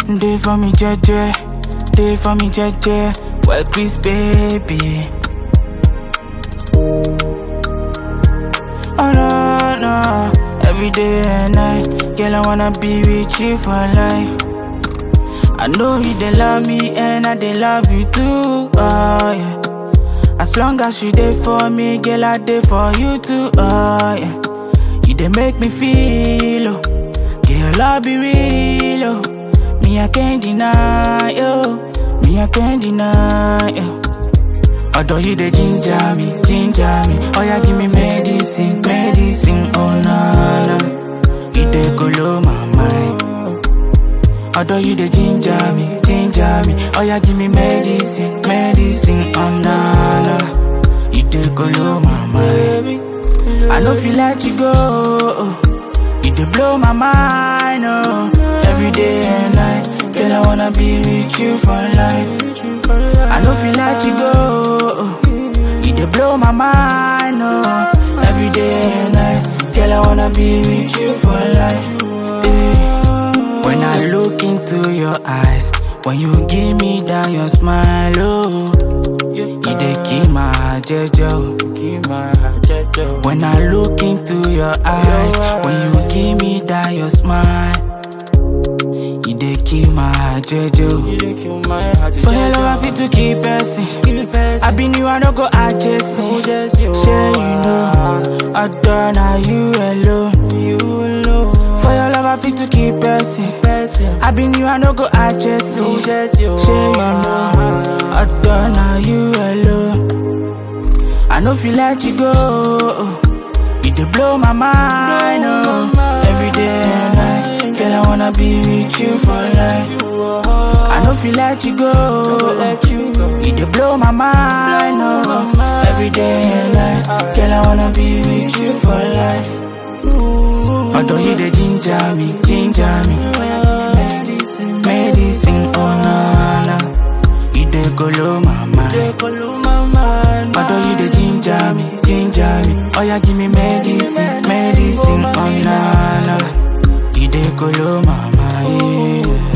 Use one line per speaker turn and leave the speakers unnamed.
Day for me, jeje. Day for me, jeje. Well, Chris, baby. Oh no, no. Every day and night. Girl, I wanna be with you for life. I know you they love me and I they love you too. Oh yeah. As long as you there for me, girl, I there for you too. Oh yeah. You they make me feel oh. Girl, I be real oh. Me I can't deny you. Me I can't deny you. Although you the ginger me, ginger me. Oh yeah, give me medicine, medicine. Oh na na. You the color my mind. Although you the ginger me, ginger me. Oh yeah, give me medicine, medicine. Oh na na. You the color my mind. I know feel let you go. You dey blow my mind, oh. Every day and night, girl I wanna be with you for life. I know feel let you go. You dey blow my mind, oh. Every day and night, girl I wanna be with you for life. eh. When I look into your eyes, when you give me that your smile, oh. You dey keep my heart, Jejo. Keep my heart, Jejo. When I look into your eyes, when you give me that your smile, you dey keep my heart, Jejo.
You dey kill my heart,
For your love, I fit to keep person. I been you, I don't go adjust.
just you.
Say you know, I done now you alone.
You alone.
For your love, I fit to keep person.
Person.
I been you, I don't go adjust.
just you.
Say you know, I done now you alone. I know feel let you go. You dey blow my mind, oh. Every day and night, girl I wanna be with you for life. I know feel let you go.
let you go.
You dey blow my mind, oh. Every day and night, girl I wanna be with you for life. Although you dey ginger me, ginger me,
Medicine.
medicine, oh na na. You dey color my mind.
Take all of my mind.
Although you the ginger me, ginger me Oh yeah, give me medicine, medicine, oh na na You the color mama, yeah